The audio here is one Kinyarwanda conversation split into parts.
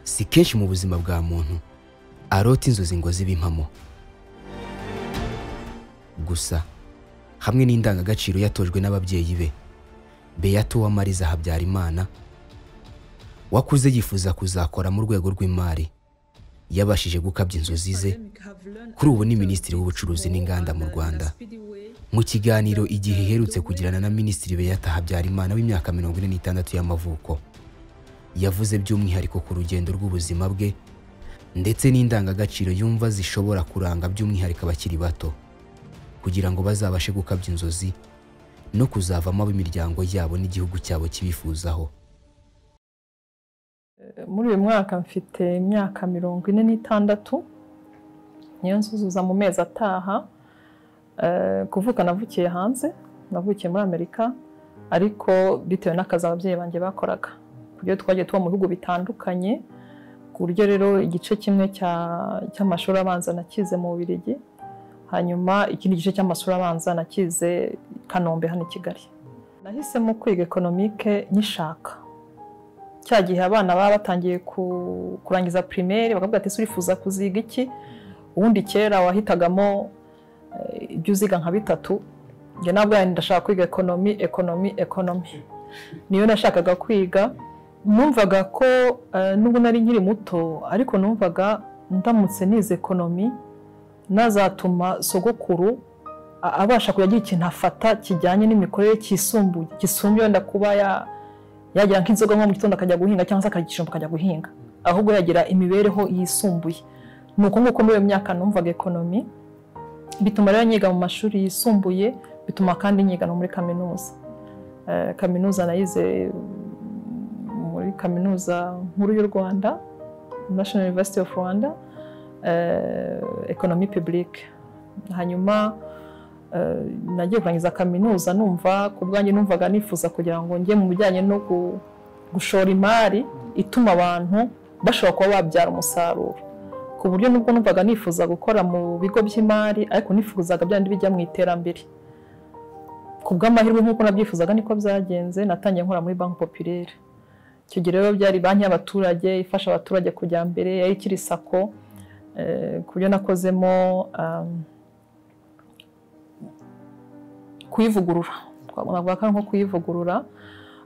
si kenshi mu buzima bwa muntu arota inzozi ngo zibe impamo gusa hamwe n'indangagaciro yatojwe n'ababyeyi be beyato uwamariza habyarimana wakuze yifuza kuzakora mu rwego rw'imari yabashije gukabya inzozi ze kuri ubu ni minisitiri w'ubucuruzi n'inganda mu rwanda mu kiganiro igihe iherutse kugirana na minisitiri beyata habyarimana w'imyaka mirongo ine n'itandatu y'amavuko yavuze by'umwihariko ku rugendo rw'ubuzima bwe ndetse n'indangagaciro yumva zishobora kuranga by'umwihariko abakiri bato kugira ngo bazabashe gukabya inzozi no kuzavamo ab'imiryango yabo n'igihugu cyabo kibifuzaho muri uyu mwaka mfite imyaka mirongo ine n'itandatu niyo nsuzuza mu mezi ataha kuvuka navukiye hanze navukiye muri amerika ariko bitewe n'akazi ababyeyi banjye bakoraga ku buryo twagiye tuba mu bihugu bitandukanye ku buryo rero igice kimwe cy'amashuri abanza nakize mu bubirigi hanyuma ikindi gice cy'amashuri abanza nakize kanombe hano i kigali nahisemo kwiga ekonomike nyishaka cya gihe abana baba batangiye kurangiza pirimeri bakavuga ati surifuza kuziga iki ubundi kera wahitagamo ibyo uziga nka bitatu njye ntabwo ndashaka kwiga ekonomi ekonomi ekonomi niyo nashakaga kwiga numvaga ko n'ubu nari nkiri muto ariko numvaga ndamutse nize ekonomi nazatuma sogokuru abasha kujya agira ikintu afata kijyanye n'imikorere cyisumbuye gisumbuye wenda kuba ya yagira nk'inzoga nko mu gitondo akajya guhinga cyangwa se akajya akajya guhinga ahubwo yagira imibereho yisumbuye ni uko nguko muri iyo myaka numvaga ekonomi bituma rero nyiga mu mashuri yisumbuye bituma kandi nyiga no muri kaminuza kaminuza nayize muri kaminuza nkuru y'u rwanda national university of rwanda ekonomi publique hanyuma nagiye kurangiza kaminuza numva ku bwanjye numvaga nifuza kugira ngo njye mu bijyanye no gushora imari ituma abantu bashobora kuba babyara umusaruro ku buryo nubwo numvaga nifuza gukora mu bigo by'imari ariko nifuzaga byandi bijya mu iterambere ku bw'amahirwe nk'uko nabyifuzaga niko byagenze natangiye nkora muri banki popirere icyo gihe rero byari banki y'abaturage ifasha abaturage kujya mbere yari ikiri sako ku buryo nakozemo kuyivugurura twavuga ko ari nko kuyivugurura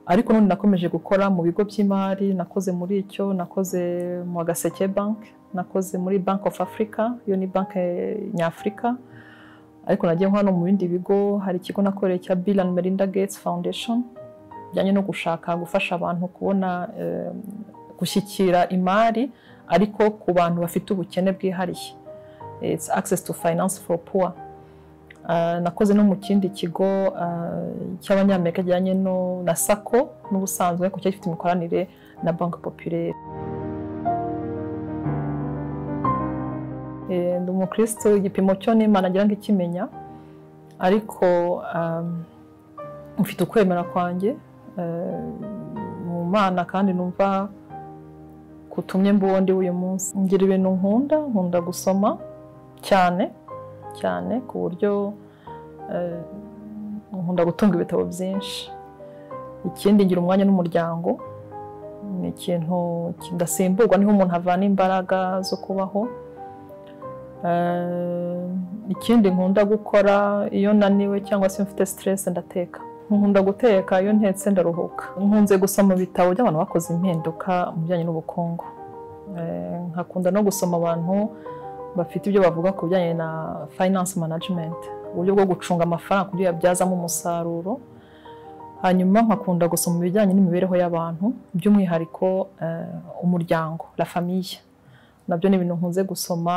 ariko n'undi nakomeje gukora mu bigo by'imari nakoze muri icyo nakoze mu gaseke banki nakoze muri banki ofu afurika iyo ni banki nyafurika ariko nagiye hano mu bindi bigo hari ikigo nakoreye cya bill and melinda gates foundation bijyanye no gushaka gufasha abantu kubona gushyikira imari ariko ku bantu bafite ubukene bwihariye it's access to finance for poor nakoze no mu kindi kigo cy'abanyamerika kijyanye na sako n'ubusanzwe ariko cyari gifite imikoranire na banki popirere ndi umukristo igipimo cyo n'imana agira ngo ikimenya ariko mfite ukwemera kwanjye mu mana kandi numva kutumye mbundi w'uyu munsi ngira ibintu nkunda nkunda gusoma cyane cyane ku buryo nkunda gutunga ibitabo byinshi ikindi ngira umwanya n'umuryango ni ikintu kidasimburwa niho umuntu avana imbaraga zo kubaho ikindi nkunda gukora iyo naniwe cyangwa se mfite siteresi ndateka nkunda guteka iyo ntetse ndaruhuka nkunze gusoma ibitabo by'abantu bakoze impinduka mu bijyanye n'ubukungu nkakunda no gusoma abantu bafite ibyo bavuga ku bijyanye na finance management uburyo bwo gucunga amafaranga kugira yabyazamo umusaruro hanyuma nkakunda gusoma ibijyanye n'imibereho y'abantu by'umwihariko umuryango la famille nabyo ni ibintu nkunze gusoma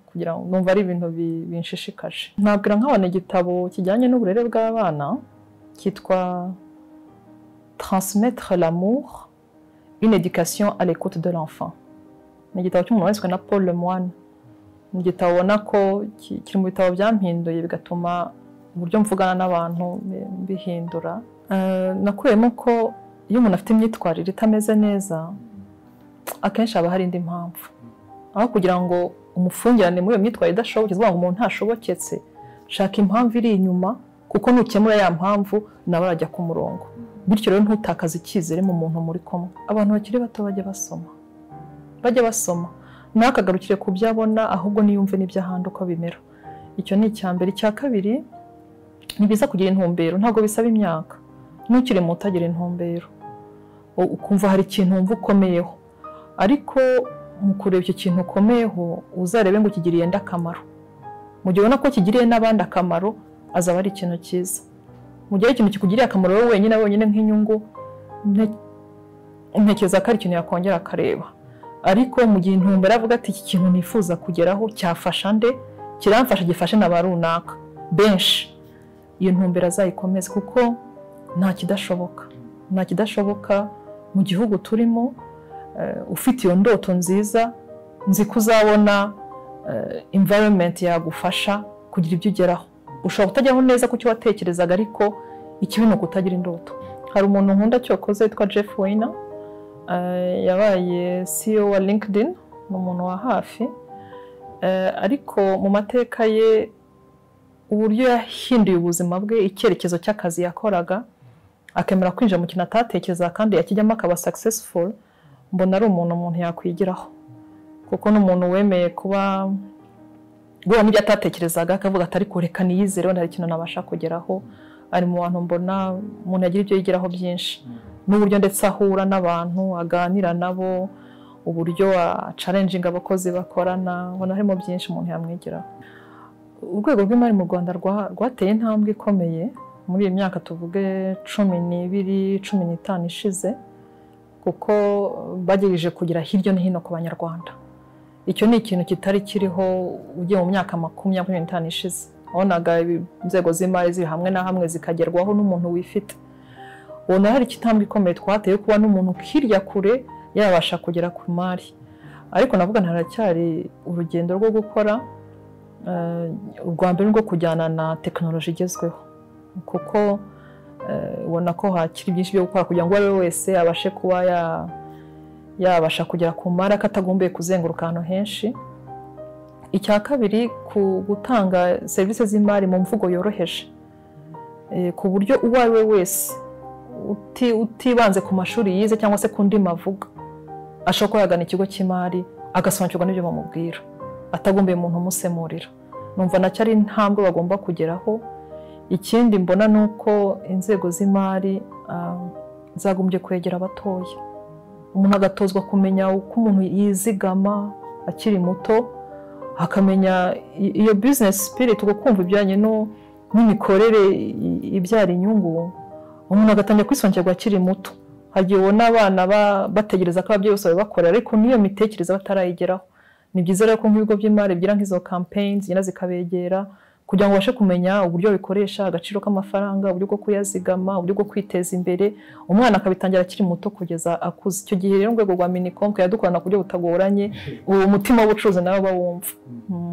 kugira ngo numva ari ibintu binshishikaje nabwira nk'abana igitabo kijyanye n'uburere bw'abana cyitwa transmettre l'amour une éducation à l'écoute de l'enfant ni igitabo cy'umuntu wanditswe na Paul Lemoine ni igitabo ubona ko kiri mu bitabo byampinduye bigatuma uburyo mvugana n'abantu bihindura nakuyemo ko iyo umuntu afite imyitwarire itameze neza akenshi haba hari indi mpamvu aho kugira ngo umufungirane muri iyo myitwarire idashobotse kuvuga ngo umuntu ntashoboketse shaka impamvu iri inyuma kuko nukemura ya mpamvu nawe arajya ku murongo bityo rero ntutakaze icyizere mu muntu muri kumwe abantu bakiri bato bajya basoma bajye basoma nakagarukire ku byo abona ahubwo niyumve n'ibyo ahandi uko bimera icyo ni icya mbere icya kabiri ni byiza kugira intumbero ntabwo bisaba imyaka ntukiri muto agira intumbero U- ukumva hari ikintu wumva ukomeyeho ariko mu kureba icyo kintu ukomeyeho uzarebe ngo ukigiriye nde akamaro mu gihe ubona ko kigiriye n'abandi akamaro azaba ari ikintu cyiza mu gihe ikintu kikugiriye akamaro wowe wenyine wenyine nk'inyungu nte- ntekereza ko ari ikintu yakongera akareba ariko mu gihe intumbero avuga ati iki kintu nifuza kugeraho cyafasha nde kiramfasha gifashe na ba runaka benshi iyo ntumbero azayikomeze kuko nta kidashoboka nta kidashoboka mu gihugu turimo eh, ufite iyo ndoto nziza nzi ko uzabona eh, environment yagufasha kugira ibyo ugeraho ushobora kutajyaho neza ku cyo watekerezaga ariko ikibi ni ukutagira indoto hari umuntu nkunda cyokoze witwa Jeff Weiner eh, yabaye CEO wa LinkedIn ni umuntu wa hafi Eh, ariko mu mateka ye uburyo yahinduye ubuzima bwe icyerekezo cy'akazi yakoraga akemera kwinjira mu kintu atatekerezaga kandi yakijyamo akaba successful mbona ari umuntu umuntu yakwigiraho kuko ni umuntu wemeye kuba guhura n'ibyo atatekerezaga akavuga ati ariko reka niyizere wenda hari ikintu nabasha kugeraho ari mu bantu mbona umuntu yagira ibyo yigiraho byinshi n'uburyo ndetse ahura n'abantu aganira nabo uburyo acarenjinga abakozi bakorana ubona harimo byinshi umuntu yamwigiraho urwego rw'imari mu rwanda rwa- rwateye intambwe ikomeye muri iyi myaka tuvuge cumi n'ibiri cumi n'itanu ishize kuko bagejeje kugera hirya no hino ku banyarwanda icyo ni ikintu kitari kiriho ugiye mu myaka makumyabiri n'itanu ishize wabonaga ibi- inzego z'imari ziri hamwe na hamwe zikagerwaho n'umuntu wifite ubona hari ikitambwe ikomeye twateye yo kuba n'umuntu hirya kure yabasha kugera ku mari ariko navuga nti haracyari urugendo rwo gukora eh, urwa mbere ni rwo kujyana na tekinoloji igezweho kuko eh, ubona ko hakiri byinshi byo gukora kugira ngo uwo ari we wese abashe kuba ya- yabasha kugera ku mari atagombyeye kuzenguruka ahantu henshi icya kabiri ku gutanga serivisi z'imari mu mvugo yoroheje Eh, ku buryo uwo ari we wese uti- utibanze ku mashuri yize cyangwa se ku ndimi avuga ashobora kuba yagana ikigo cy'imari agasobanukirwa n'ibyo bamubwira atagombyeye umuntu umusemurira numva nacyo ari intambwe bagomba kugeraho ikindi mbona ni uko inzego z'imari ah, zagombye kwegera abatoya umuntu agatozwa kumenya uko umuntu yizigama akiri muto akamenya i- iyo bizinesi sipiriti uko kumva ibijyanye no- n'imikorere i- ibyara inyungu umuntu agatangira kwisongera akiri muto hari igihe ubona abana ba- bategereza ko ababyeyi bose babibakorera ariko n'iyo mitekerereze batarayigeraho ni byiza rero ko nk'ibigo by'imari bigira nk'izo campaign zigenda zikabegera kugira ngo ubashe kumenya uburyo bikoresha agaciro k'amafaranga uburyo bwo kuyazigama uburyo bwo kwiteza imbere umwana akabitangira akiri muto kugeza akuze icyo gihe rero urwego rwa minicom yadukorana ku buryo butagoranye uwo mutima w'ubucuruzi nawe bawumva Mm.